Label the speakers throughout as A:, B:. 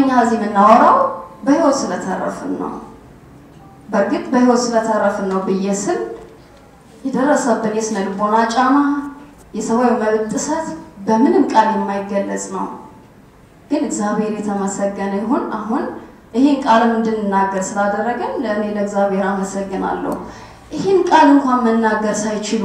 A: እኛ እዚህ የምናወራው በህይወት ስለተረፍን ነው። በእርግጥ በህይወት ስለተረፍን ነው ብዬ ስል የደረሰብን የስነ ልቦና ጫና፣ የሰብአዊ መብት ጥሰት በምንም ቃል የማይገለጽ ነው። ግን እግዚአብሔር የተመሰገነ ይሁን አሁን ይህን ቃልም እንድንናገር ስላደረገን ለእኔ ለእግዚአብሔር አመሰግናለሁ። ይህን ቃል እንኳን መናገር ሳይችሉ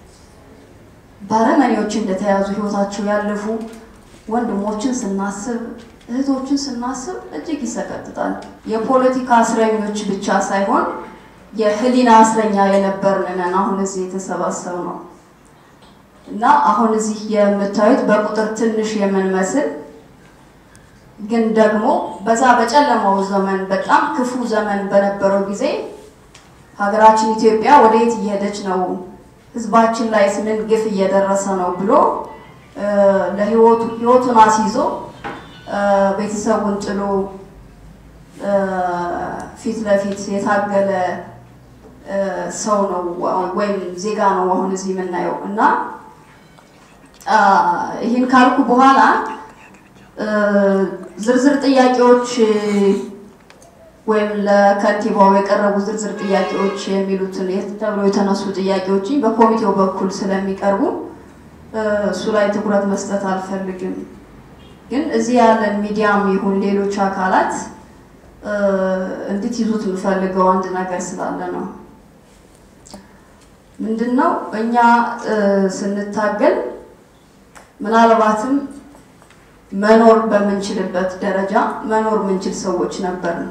A: ባረመኔዎች እንደተያዙ ህይወታቸው ያለፉ ወንድሞችን ስናስብ እህቶችን ስናስብ እጅግ ይሰቀጥጣል። የፖለቲካ እስረኞች ብቻ ሳይሆን የህሊና እስረኛ የነበርንን አሁን እዚህ የተሰባሰብ ነው እና አሁን እዚህ የምታዩት በቁጥር ትንሽ የምንመስል ግን ደግሞ በዛ በጨለማው ዘመን በጣም ክፉ ዘመን በነበረው ጊዜ ሀገራችን ኢትዮጵያ ወደየት እየሄደች ነው፣ ህዝባችን ላይ ምን ግፍ እየደረሰ ነው ብሎ ለህይወቱ ህይወቱን አስይዞ ቤተሰቡን ጥሎ ፊት ለፊት የታገለ ሰው ነው ወይም ዜጋ ነው አሁን እዚህ የምናየው እና ይህን ካልኩ በኋላ ዝርዝር ጥያቄዎች ወይም ለከንቲባው የቀረቡ ዝርዝር ጥያቄዎች የሚሉትን ተብሎ የተነሱ ጥያቄዎችን በኮሚቴው በኩል ስለሚቀርቡ እሱ ላይ ትኩረት መስጠት አልፈልግም። ግን እዚህ ያለን ሚዲያም ይሁን ሌሎች አካላት እንድትይዙት የምፈልገው አንድ ነገር ስላለ ነው። ምንድነው እኛ ስንታገል ምናልባትም መኖር በምንችልበት ደረጃ መኖር የምንችል ሰዎች ነበርን።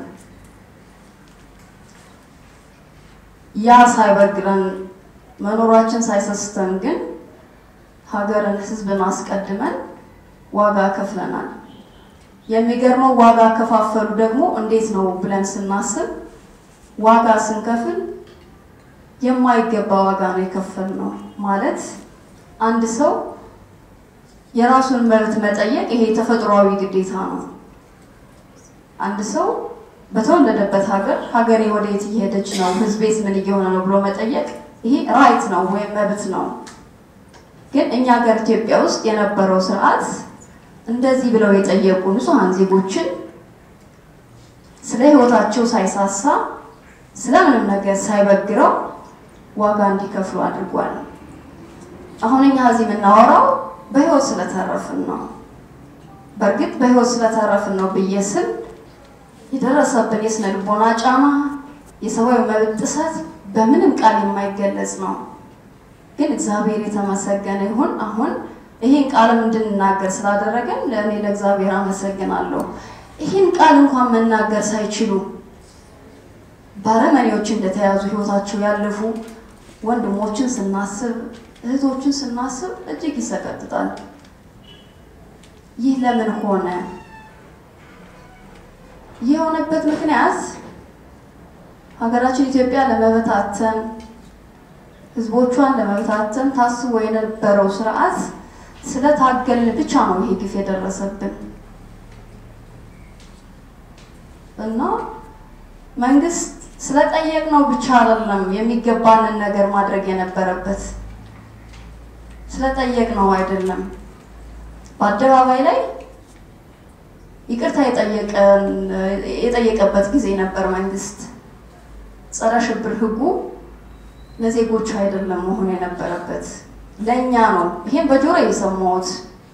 A: ያ ሳይበግረን መኖራችን ሳይሰስተን ግን ሀገርን፣ ሕዝብን አስቀድመን ዋጋ ከፍለናል። የሚገርመው ዋጋ ከፋፈሉ ደግሞ እንዴት ነው ብለን ስናስብ ዋጋ ስንከፍል የማይገባ ዋጋ ነው የከፈልነው። ማለት አንድ ሰው የራሱን መብት መጠየቅ ይሄ ተፈጥሯዊ ግዴታ ነው። አንድ ሰው በተወለደበት ሀገር ሀገሬ ወደየት እየሄደች ነው፣ ህዝቤስ ምን እየሆነ ነው ብሎ መጠየቅ ይሄ ራይት ነው ወይም መብት ነው። ግን እኛ ሀገር ኢትዮጵያ ውስጥ የነበረው ስርዓት እንደዚህ ብለው የጠየቁ ንጹሐን ዜጎችን ስለ ህይወታቸው ሳይሳሳ ስለምንም ነገር ሳይበግረው ዋጋ እንዲከፍሉ አድርጓል። አሁን እኛ እዚህ የምናወራው በህይወት ስለተረፍን ነው። በእርግጥ በህይወት ስለተረፍን ነው ብዬ ስል የደረሰብን የስነ ልቦና ጫና፣ የሰብአዊ መብት ጥሰት በምንም ቃል የማይገለጽ ነው። ግን እግዚአብሔር የተመሰገነ ይሁን አሁን ይህን ቃልም እንድንናገር ስላደረገን ለእኔ ለእግዚአብሔር አመሰግናለሁ። ይህን ቃል እንኳን መናገር ሳይችሉ ባረመኔዎች እንደተያዙ ህይወታቸው ያለፉ ወንድሞችን ስናስብ እህቶችን ስናስብ እጅግ ይሰቀጥጣል። ይህ ለምን ሆነ? ይህ የሆነበት ምክንያት ሀገራችን ኢትዮጵያ ለመበታተን ህዝቦቿን ለመበታተን ታስቦ የነበረው ስርዓት ስለታገልን ብቻ ነው ይሄ ግፍ የደረሰብን እና መንግስት ስለጠየቅነው ብቻ አይደለም የሚገባንን ነገር ማድረግ የነበረበት ስለጠየቅነው አይደለም። በአደባባይ ላይ ይቅርታ የጠየቀበት ጊዜ ነበር መንግስት። ጸረ ሽብር ህጉ ለዜጎች አይደለም መሆን የነበረበት ለእኛ ነው። ይሄን በጆሮ የሰማሁት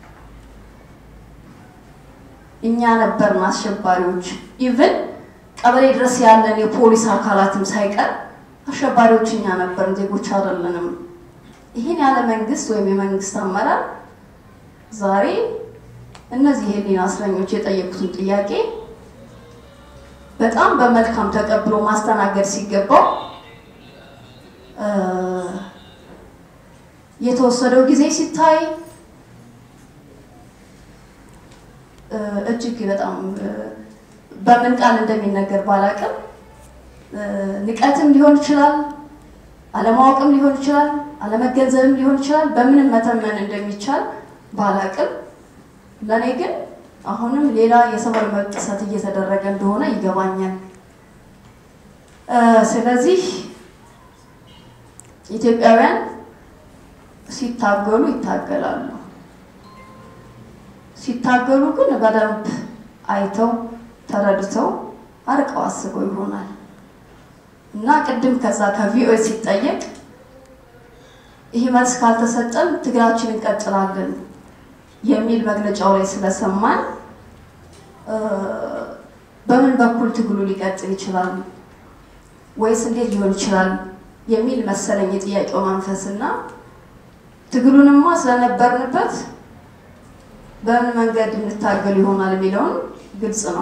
A: እኛ ነበርን አሸባሪዎች። ኢቭን ቀበሌ ድረስ ያለን የፖሊስ አካላትም ሳይቀር አሸባሪዎች እኛ ነበርን፣ ዜጎች አይደለንም። ይህን ያለ መንግስት ወይም የመንግስት አመራር ዛሬ እነዚህ የህሊና እስረኞች የጠየቁትን ጥያቄ በጣም በመልካም ተቀብሎ ማስተናገድ ሲገባው የተወሰደው ጊዜ ሲታይ እጅግ በጣም በምን ቃል እንደሚነገር ባላቅም ንቀትም ሊሆን ይችላል፣ አለማወቅም ሊሆን ይችላል፣ አለመገንዘብም ሊሆን ይችላል። በምንም መተመን እንደሚቻል ባላቅም ለእኔ ግን አሁንም ሌላ የሰብአዊ መብት ጥሰት እየተደረገ እንደሆነ ይገባኛል። ስለዚህ ኢትዮጵያውያን ሲታገሉ ይታገላሉ። ሲታገሉ ግን በደንብ አይተው ተረድተው አርቀው አስበው ይሆናል እና ቅድም ከዛ ከቪኦኤ ሲጠየቅ ይህ መልስ ካልተሰጠን ትግላችን እንቀጥላለን የሚል መግለጫው ላይ ስለሰማን በምን በኩል ትግሉ ሊቀጥል ይችላል ወይስ እንዴት ሊሆን ይችላል የሚል መሰለኝ የጥያቄው መንፈስ እና ትግሉንማ ስለነበርንበት በምን መንገድ እንታገል ይሆናል የሚለውን ግልጽ ነው።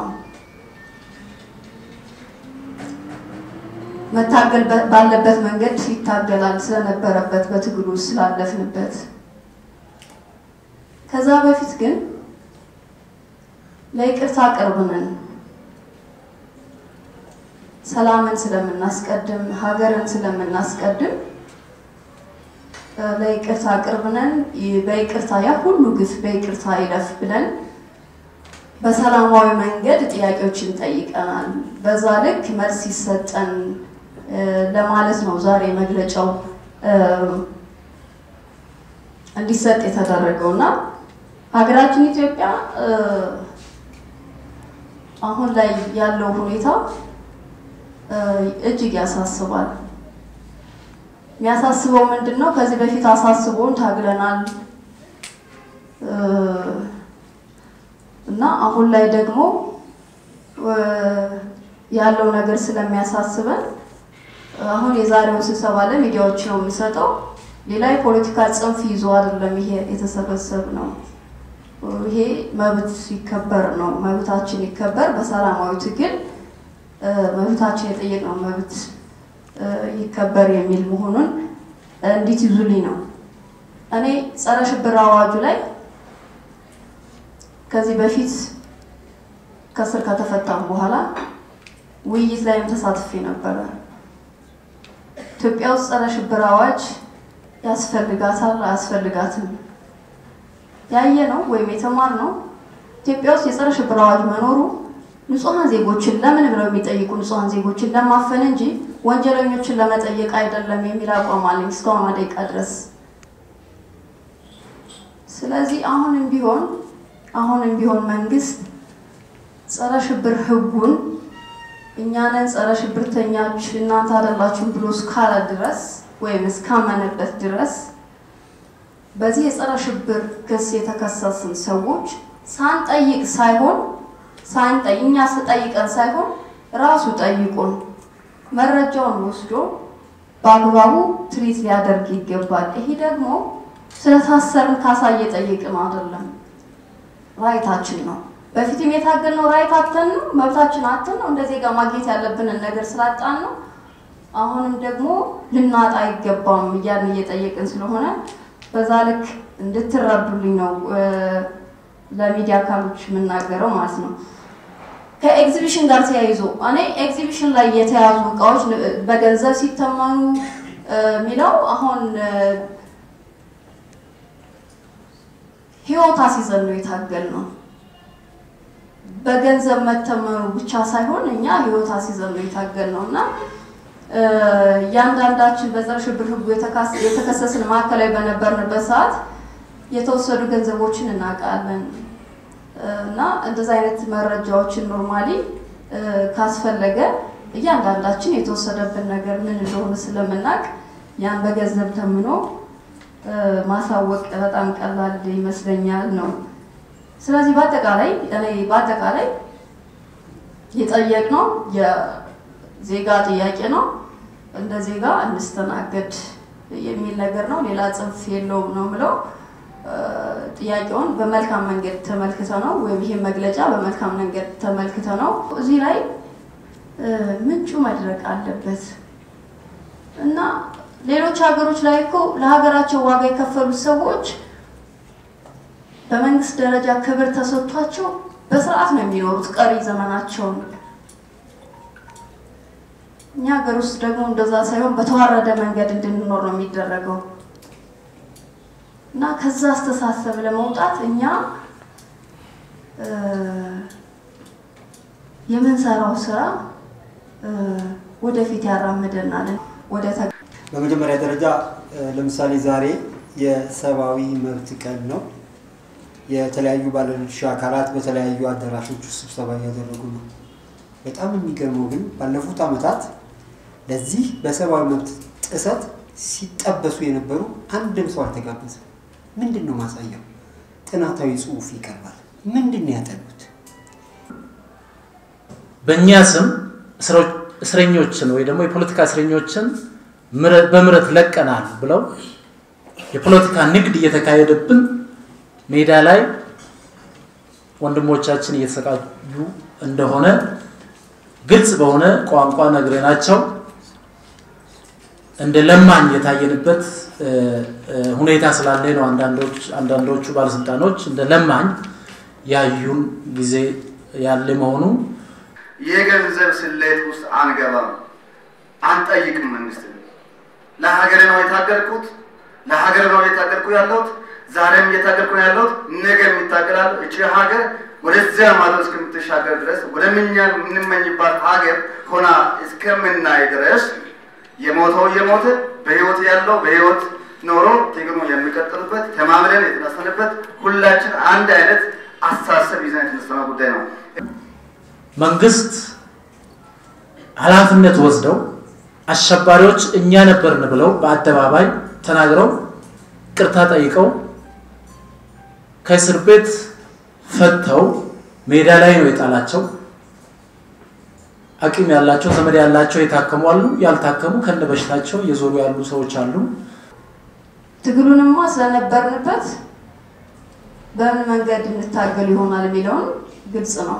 A: መታገል ባለበት መንገድ ይታገላል ስለነበረበት በትግሉ ስላለፍንበት። ከዛ በፊት ግን ለይቅርታ ቅርብ ነን። ሰላምን ስለምናስቀድም፣ ሀገርን ስለምናስቀድም ለይቅርታ ቅርብ ነን። በይቅርታ ያ ሁሉ ግፍ በይቅርታ ይለፍ ብለን በሰላማዊ መንገድ ጥያቄዎችን ጠይቀናል። በዛ ልክ መልስ ይሰጠን ለማለት ነው ዛሬ መግለጫው እንዲሰጥ የተደረገው እና ሀገራችን ኢትዮጵያ አሁን ላይ ያለው ሁኔታ እጅግ ያሳስባል። የሚያሳስበው ምንድን ነው? ከዚህ በፊት አሳስቦን ታግለናል እና አሁን ላይ ደግሞ ያለው ነገር ስለሚያሳስበን አሁን የዛሬውን ስብሰባ ለሚዲያዎች ነው የምሰጠው። ሌላ የፖለቲካ ጽንፍ ይዞ አይደለም ይሄ የተሰበሰብ ነው። ይሄ መብት ይከበር ነው። መብታችን ይከበር በሰላማዊ ትግል መብታችን የጠየቅነው መብት ይከበር የሚል መሆኑን እንዲትይዙልኝ ነው። እኔ ጸረ ሽብር አዋጁ ላይ ከዚህ በፊት ከስር ከተፈታም በኋላ ውይይት ላይም ተሳትፌ ነበረ። ኢትዮጵያ ውስጥ ጸረ ሽብር አዋጅ ያስፈልጋታል አያስፈልጋትም ያየ ነው ወይም የተማር ነው። ኢትዮጵያ ውስጥ የጸረ ሽብር አዋጅ መኖሩ ንጹሐን ዜጎችን ለምን ብለው የሚጠይቁ ንጹሐን ዜጎችን ለማፈን እንጂ ወንጀለኞችን ለመጠየቅ አይደለም የሚል አቋም አለኝ እስካሁን ደቂቃ ድረስ። ስለዚህ አሁንም ቢሆን አሁንም ቢሆን መንግስት ጸረ ሽብር ህጉን እኛንን ጸረ ሽብርተኛች እናንተ አይደላችሁም ብሎ እስካለ ድረስ ወይም እስካመነበት ድረስ በዚህ የጸረ ሽብር ክስ የተከሰስን ሰዎች ሳንጠይቅ ሳይሆን ሳንጠይቅ እኛ ስጠይቀን ሳይሆን ራሱ ጠይቁን መረጃውን ወስዶ በአግባቡ ትሪት ሊያደርግ ይገባል። ይሄ ደግሞ ስለታሰርን ካሳ እየጠየቅን አይደለም፣ ራይታችን ነው። በፊትም የታገልነው ራይት አተን ነው፣ መብታችን አተን ነው። እንደ ዜጋ ማግኘት ያለብንን ነገር ስላጣን ነው። አሁንም ደግሞ ልናጣ አይገባም እያልን እየጠየቅን ስለሆነ በዛ ልክ እንድትረዱልኝ ነው ለሚዲያ አካሎች የምናገረው ማለት ነው። ከኤግዚቢሽን ጋር ተያይዞ እኔ ኤግዚቢሽን ላይ የተያዙ እቃዎች በገንዘብ ሲተመኑ የሚለው አሁን ህይወት አስይዘን ነው የታገል ነው። በገንዘብ መተመኑ ብቻ ሳይሆን እኛ ህይወት አስይዘን ነው የታገል ነው እና እያንዳንዳችን በጸረ ሽብር ህጉ የተከሰስን ማዕከላዊ በነበርንበት ሰዓት የተወሰዱ ገንዘቦችን እናውቃለን እና እንደዚህ አይነት መረጃዎችን ኖርማሊ ካስፈለገ እያንዳንዳችን የተወሰደብን ነገር ምን እንደሆነ ስለምናውቅ ያን በገንዘብ ተምኖ ማሳወቅ በጣም ቀላል ይመስለኛል ነው። ስለዚህ በአጠቃላይ እኔ በአጠቃላይ የጠየቅነው የዜጋ ጥያቄ ነው። እንደ ዜጋ እንስተናገድ የሚል ነገር ነው። ሌላ ጽንፍ የለውም ነው ምለው። ጥያቄውን በመልካም መንገድ ተመልክተ ነው ወይም ይሄ መግለጫ በመልካም መንገድ ተመልክተ ነው። እዚህ ላይ ምንጩ መድረቅ አለበት እና ሌሎች ሀገሮች ላይ እኮ ለሀገራቸው ዋጋ የከፈሉት ሰዎች በመንግስት ደረጃ ክብር ተሰጥቷቸው በስርዓት ነው የሚኖሩት ቀሪ ዘመናቸውን። እኛ ሀገር ውስጥ ደግሞ እንደዛ ሳይሆን በተዋረደ መንገድ እንድንኖር ነው የሚደረገው እና ከዛ አስተሳሰብ ለመውጣት እኛ የምንሰራው ስራ ወደፊት ያራምደናል። ወደ
B: በመጀመሪያ ደረጃ ለምሳሌ ዛሬ የሰብአዊ መብት ቀን ነው። የተለያዩ ባለድርሻ አካላት በተለያዩ አዳራሾች ውስጥ ስብሰባ እያደረጉ ነው። በጣም የሚገርመው ግን ባለፉት ዓመታት ለዚህ በሰብአዊ መብት ጥሰት ሲጠበሱ የነበሩ አንድም ሰው አልተጋበዘም። ምንድን ነው ማሳያው? ጥናታዊ ጽሑፍ ይቀርባል። ምንድን ነው ያጠኑት?
C: በእኛ ስም እስረኞችን ወይ ደግሞ የፖለቲካ እስረኞችን በምህረት ለቀናል ብለው የፖለቲካ ንግድ እየተካሄደብን ሜዳ ላይ ወንድሞቻችን እየተሰቃዩ እንደሆነ ግልጽ በሆነ ቋንቋ ነግረናቸው እንደ ለማኝ የታየንበት ሁኔታ ስላለ ነው። አንዳንዶቹ ባለስልጣኖች እንደ ለማኝ ያዩን ጊዜ ያለ መሆኑ
D: የገንዘብ ስሌት ውስጥ አንገባም፣ አንጠይቅም። መንግስት ለሀገር ነው የታገልኩት፣ ለሀገር ነው የታገልኩ ያለሁት፣ ዛሬም እየታገልኩ ነው ያለሁት፣ ነገ የሚታገላለሁ። እቺ ሀገር ወደዚያ ማድረስ እስከምትሻገር ድረስ ወደምኛ የምንመኝባት ሀገር ሆና እስከምናይ ድረስ የሞተው እየሞተ በህይወት ያለው በህይወት ኖሮ ትግሉ የሚቀጥልበት ተማምለን የተነሳንበት ሁላችን አንድ አይነት አስተሳሰብ ይዘን የተነሳነው ጉዳይ ነው።
C: መንግስት ኃላፊነት ወስደው አሸባሪዎች እኛ ነበርን ብለው በአደባባይ ተናግረው ቅርታ ጠይቀው ከእስር ቤት ፈተው ሜዳ ላይ ነው የጣላቸው። አቅም ያላቸው ዘመድ ያላቸው የታከሙ አሉ፣ ያልታከሙ ከነ በሽታቸው እየዞሩ ያሉ ሰዎች አሉ።
A: ትግሉንማ ስለነበርንበት በምን መንገድ እንታገል ይሆናል የሚለውን ግልጽ ነው።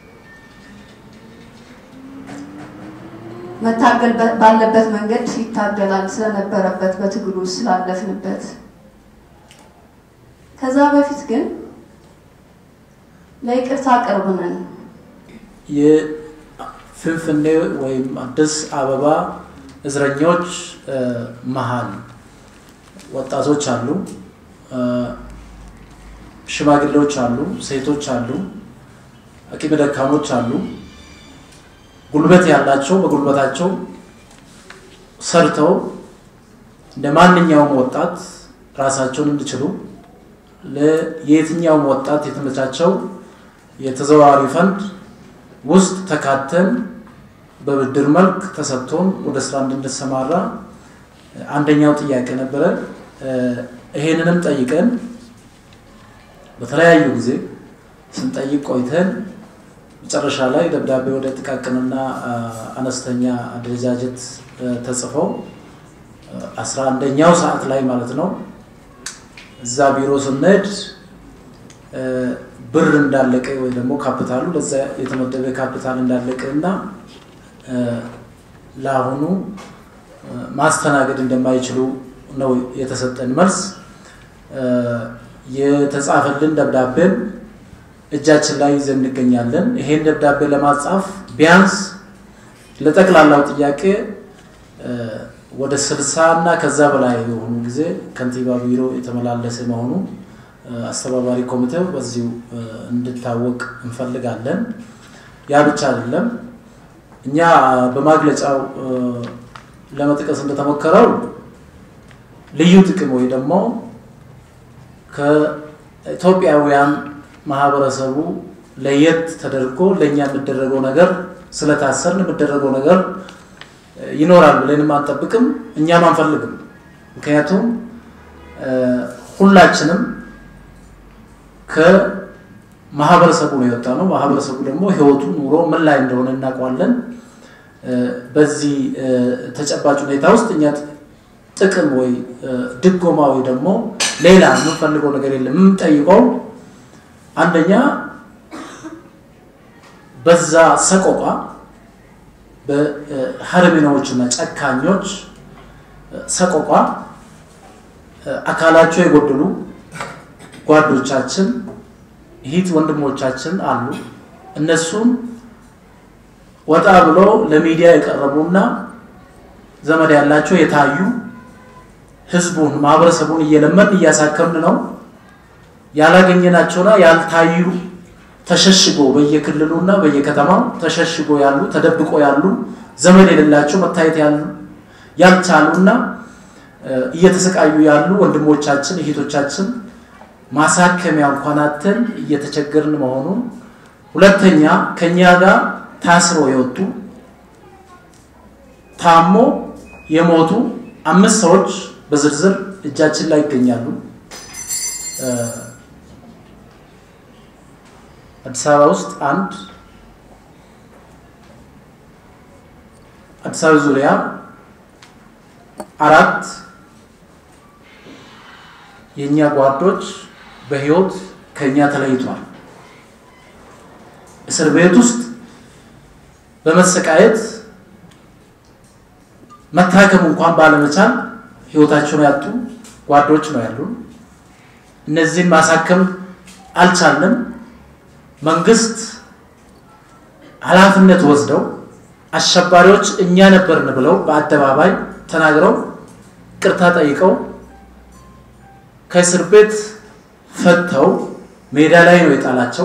A: መታገል ባለበት መንገድ ይታገላል ስለነበረበት በትግሉ ስላለፍንበት። ከዛ በፊት ግን ለይቅርታ ቅርብ ነን።
C: የፍንፍኔ ወይም አዲስ አበባ እስረኞች መሀል ወጣቶች አሉ፣ ሽማግሌዎች አሉ፣ ሴቶች አሉ፣ አቅመ ደካሞች አሉ። ጉልበት ያላቸው በጉልበታቸው ሰርተው እንደ ማንኛውም ወጣት ራሳቸውን እንዲችሉ ለየትኛውም ወጣት የተመቻቸው የተዘዋዋሪ ፈንድ ውስጥ ተካተን በብድር መልክ ተሰጥቶን ወደ ስራ እንድንሰማራ አንደኛው ጥያቄ ነበረ። ይሄንንም ጠይቀን በተለያዩ ጊዜ ስንጠይቅ ቆይተን መጨረሻ ላይ ደብዳቤ ወደ ጥቃቅንና አነስተኛ አደረጃጀት ተጽፈው አስራ አንደኛው ሰዓት ላይ ማለት ነው እዛ ቢሮ ስንሄድ ብር እንዳለቀ ወይ ደግሞ ካፒታሉ ለዛ የተመደበ ካፒታል እንዳለቀ እና ለአሁኑ ማስተናገድ እንደማይችሉ ነው የተሰጠን መልስ። የተጻፈልን ደብዳቤን እጃችን ላይ ይዘን እንገኛለን። ይሄን ደብዳቤ ለማጻፍ ቢያንስ ለጠቅላላው ጥያቄ ወደ ስልሳ እና ከዛ በላይ የሆኑ ጊዜ ከንቲባ ቢሮ የተመላለሰ መሆኑ አስተባባሪ ኮሚቴው በዚሁ እንድታወቅ እንፈልጋለን። ያ ብቻ አይደለም። እኛ በማግለጫው ለመጥቀስ እንደተሞከረው ልዩ ጥቅም ወይ ደግሞ ከኢትዮጵያውያን ማህበረሰቡ ለየት ተደርጎ ለእኛ የሚደረገው ነገር ስለታሰርን የሚደረገው ነገር ይኖራል ብለንም አንጠብቅም፣ እኛም አንፈልግም። ምክንያቱም ሁላችንም ከማህበረሰቡ ነው የወጣ ነው። ማህበረሰቡ ደግሞ ህይወቱ ኑሮ ምን ላይ እንደሆነ እናውቀዋለን። በዚህ ተጨባጭ ሁኔታ ውስጥ እኛ ጥቅም ወይ ድጎማ ወይ ደግሞ ሌላ የምንፈልገው ነገር የለም። የምንጠይቀው አንደኛ በዛ ሰቆቋ በሀረሚናዎች እና ጨካኞች ሰቆቋ አካላቸው የጎደሉ ጓዶቻችን ይሂት ወንድሞቻችን አሉ። እነሱን ወጣ ብሎ ለሚዲያ የቀረቡና ዘመድ ያላቸው የታዩ ህዝቡን ማህበረሰቡን እየለመን እያሳከምን ነው። ያላገኘናቸውና ያልታዩ ተሸሽጎ በየክልሉና በየከተማው ተሸሽጎ ያሉ ተደብቆ ያሉ ዘመድ የሌላቸው መታየት ያሉ ያልቻሉና እየተሰቃዩ ያሉ ወንድሞቻችን እህቶቻችን ማሳከሚያ እንኳን አተን እየተቸገርን መሆኑን፣ ሁለተኛ ከኛ ጋር ታስሮ የወጡ ታሞ የሞቱ አምስት ሰዎች በዝርዝር እጃችን ላይ ይገኛሉ። አዲስ አበባ ውስጥ አንድ፣ አዲስ አበባ ዙሪያ አራት የእኛ ጓዶች በህይወት ከኛ ተለይቷል። እስር ቤት ውስጥ በመሰቃየት መታከም እንኳን ባለመቻል ህይወታቸውን ያጡ ጓዶች ነው ያሉን። እነዚህን ማሳከም አልቻልንም። መንግስት ኃላፊነት ወስደው አሸባሪዎች እኛ ነበርን ብለው በአደባባይ ተናግረው ቅርታ ጠይቀው ከእስር ቤት ፈተው ሜዳ ላይ ነው የጣላቸው።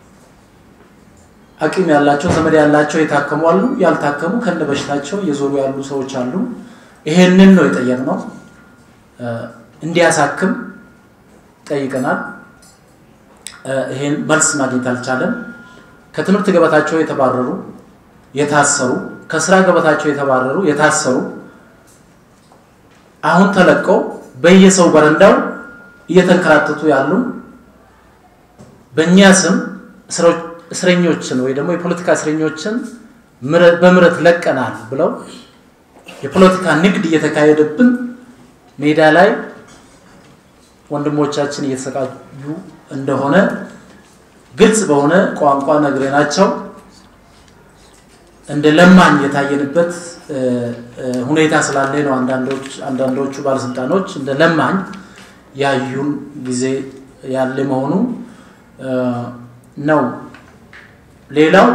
C: አቅም ያላቸው ዘመድ ያላቸው የታከሙ አሉ፣ ያልታከሙ ከነ በሽታቸው እየዞሩ ያሉ ሰዎች አሉ። ይሄንን ነው የጠየቅነው። እንዲያሳክም ጠይቀናል። ይሄን መልስ ማግኘት አልቻለም። ከትምህርት ገበታቸው የተባረሩ የታሰሩ፣ ከስራ ገበታቸው የተባረሩ የታሰሩ አሁን ተለቀው በየሰው በረንዳው እየተንከራተቱ ያሉ በእኛ ስም እስረኞችን ወይ ደግሞ የፖለቲካ እስረኞችን በምህረት ለቀናል ብለው የፖለቲካ ንግድ እየተካሄደብን ሜዳ ላይ ወንድሞቻችን እየተሰቃዩ እንደሆነ ግልጽ በሆነ ቋንቋ ነግረናቸው እንደ ለማኝ የታየንበት ሁኔታ ስላለ ነው። አንዳንዶቹ ባለስልጣኖች እንደ ለማኝ ያዩን ጊዜ ያለ መሆኑ ነው። ሌላው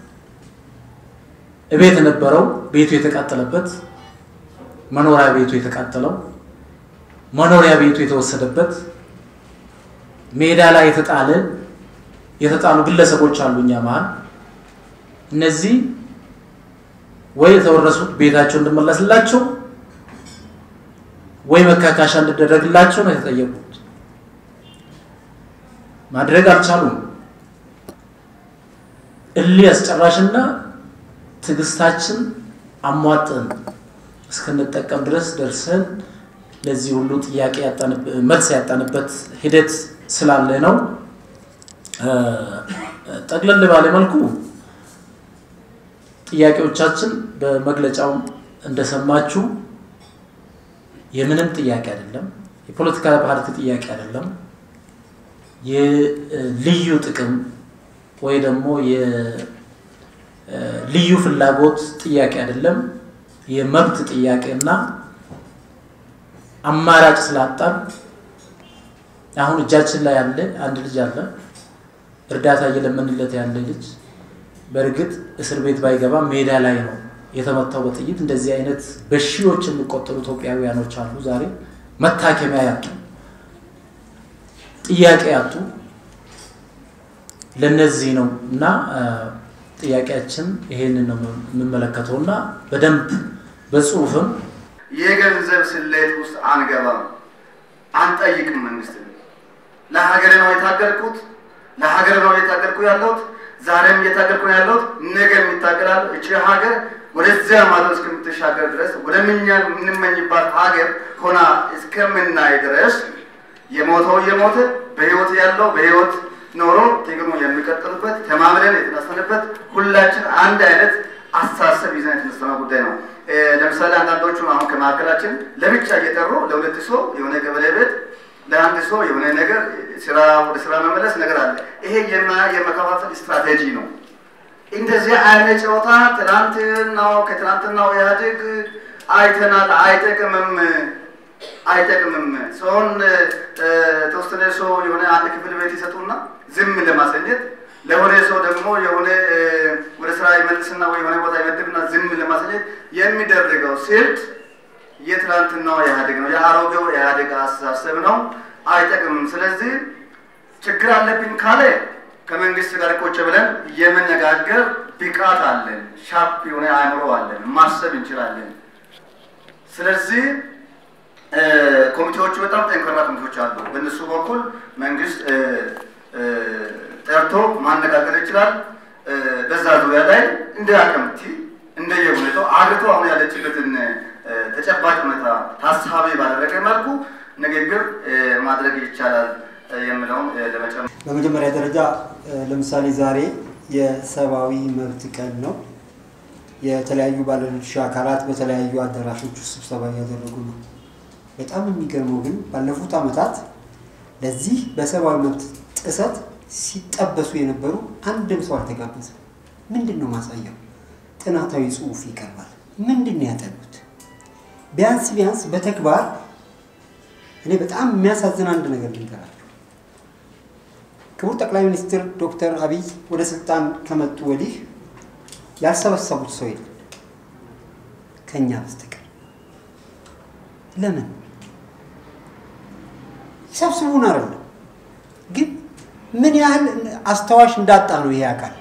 C: እቤት የነበረው ቤቱ የተቃጠለበት መኖሪያ ቤቱ የተቃጠለው መኖሪያ ቤቱ የተወሰደበት ሜዳ ላይ የተጣለ የተጣሉ ግለሰቦች አሉ እኛ መሀል እነዚህ ወይ የተወረሱት ቤታቸው እንድመለስላቸው ወይ መካካሻ እንዲደረግላቸው ነው የተጠየቁት። ማድረግ አልቻሉም። እልህ አስጨራሽና ትዕግስታችን አሟጠን እስክንጠቀም ድረስ ደርሰን ለዚህ ሁሉ ጥያቄ መልስ ያጣንበት ሂደት ስላለ ነው። ጠቅለል ባለ መልኩ ጥያቄዎቻችን በመግለጫው እንደሰማችሁ የምንም ጥያቄ አይደለም። የፖለቲካ ፓርቲ ጥያቄ አይደለም። የልዩ ጥቅም ወይ ደግሞ የልዩ ፍላጎት ጥያቄ አይደለም። የመብት ጥያቄ እና አማራጭ ስላጣን አሁን እጃችን ላይ ያለ አንድ ልጅ አለ፣ እርዳታ እየለመንለት ያለ ልጅ በእርግጥ እስር ቤት ባይገባ ሜዳ ላይ ነው የተመታው በጥይት። እንደዚህ አይነት በሺዎች የሚቆጠሩ ኢትዮጵያውያኖች አሉ ዛሬ መታከሚያ ያጡ፣ ጥያቄ ያጡ። ለነዚህ ነው እና ጥያቄያችን ይሄንን ነው የምመለከተው እና በደንብ በጽሁፍም
D: የገንዘብ ስሌት ውስጥ አንገባም፣ አንጠይቅም። መንግስት ለሀገር ነው የታገልኩት፣ ለሀገር ነው የታገልኩ ያለሁት ዛሬም እየታገልኩ ነው ያለሁት፣ ነገ የሚታገላሉ። እቺ ሀገር ወደዚያ ማዶ እስከምትሻገር ድረስ ወደምኛ የምንመኝባት ሀገር ሆና እስከምናይ ድረስ የሞተው እየሞተ በህይወት ያለው በህይወት ኖሮ ጥቅሙ የሚቀጥሉበት ተማምለን የተነሳንበት ሁላችን አንድ አይነት አስተሳሰብ ይዘን የተነሳነው ጉዳይ ነው። ለምሳሌ አንዳንዶቹ አሁን ከመካከላችን ለብቻ እየጠሩ ለሁለት ሰው የሆነ ገበሬ ቤት ለአንድ ሰው የሆነ ነገር ስራ ወደ ስራ መመለስ ነገር አለ። ይሄ የመከፋፈል ስትራቴጂ ነው። እንደዚህ አይነት ጨዋታ ትናንትናው ከትናንትናው ኢህአዴግ አይተናል። አይጠቅምም፣ አይጠቅምም። ሰውን ተወሰነ ሰው የሆነ አንድ ክፍል ቤት ይሰጡና ዝም ለማሰኘት ለሆነ ሰው ደግሞ የሆነ ወደ ስራ ይመልስና ወይ የሆነ ቦታ ይመድብና ዝም ለማሰኘት የሚደረገው ስልት የትናንትናው ኢህአዴግ ነው፣ የአሮጌው ኢህአዴግ አስተሳሰብ ነው። አይጠቅምም። ስለዚህ ችግር አለብኝ ካለ ከመንግስት ጋር ቁጭ ብለን የመነጋገር ብቃት አለን፣ ሻፕ የሆነ አእምሮ አለን፣ ማሰብ እንችላለን። ስለዚህ ኮሚቴዎቹ በጣም ጠንካራ ኮሚቴዎች አሉ። በእነሱ በኩል መንግስት ጠርቶ ማነጋገር ይችላል። በዛ ዙሪያ ላይ እንደ አቅምቲ እንደየሁኔታው አገሪቱ አሁን ያለችበትን ተጨባጭ ሁኔታ ታሳቢ ባደረገ መልኩ ንግግር ማድረግ ይቻላል የምለውን ለመጨመር
B: በመጀመሪያ ደረጃ ለምሳሌ ዛሬ የሰብአዊ መብት ቀን ነው። የተለያዩ ባለድርሻ አካላት በተለያዩ አዳራሾች ውስጥ ስብሰባ እያደረጉ ነው። በጣም የሚገርመው ግን ባለፉት ዓመታት ለዚህ በሰብአዊ መብት ጥሰት ሲጠበሱ የነበሩ አንድም ሰው አልተጋበዘም። ምንድን ነው ማሳያው? ጥናታዊ ጽሑፍ ይቀርባል። ምንድን ነው ያጠኑት? ቢያንስ ቢያንስ በተግባር እኔ በጣም የሚያሳዝን አንድ ነገር ልንገራችሁ። ክቡር ጠቅላይ ሚኒስትር ዶክተር አብይ ወደ ስልጣን ከመጡ ወዲህ ያልሰበሰቡት ሰው የለም ከኛ በስተቀር። ለምን ይሰብስቡን አይደለም ግን ምን ያህል አስታዋሽ እንዳጣ ነው ይሄ አካል።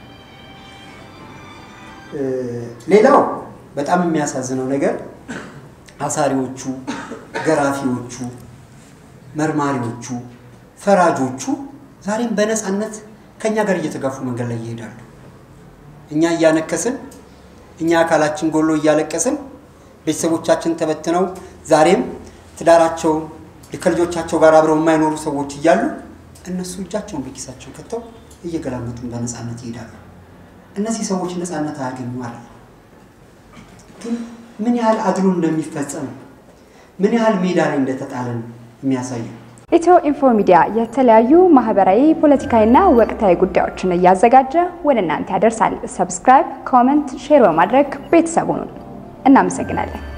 B: ሌላው በጣም የሚያሳዝነው ነገር አሳሪዎቹ፣ ገራፊዎቹ፣ መርማሪዎቹ፣ ፈራጆቹ ዛሬም በነፃነት ከእኛ ጋር እየተጋፉ መንገድ ላይ ይሄዳሉ። እኛ እያነከስን፣ እኛ አካላችን ጎሎ እያለቀስን፣ ቤተሰቦቻችን ተበትነው ዛሬም ትዳራቸው ከልጆቻቸው ጋር አብረው የማይኖሩ ሰዎች እያሉ እነሱ እጃቸውን በኪሳቸው ከተው እየገላመጡን በነፃነት ይሄዳሉ። እነዚህ ሰዎች ነፃነት አያገኙ ማለት ግን ምን ያህል አድሎ እንደሚፈጸም ምን ያህል ሜዳ ላይ እንደተጣለን የሚያሳየው
E: ኢትዮ ኢንፎ ሚዲያ የተለያዩ ማህበራዊ፣ ፖለቲካዊና ወቅታዊ ጉዳዮችን እያዘጋጀ ወደ እናንተ ያደርሳል። ሰብስክራይብ፣ ኮመንት፣ ሼር በማድረግ ቤተሰቡን እናመሰግናለን።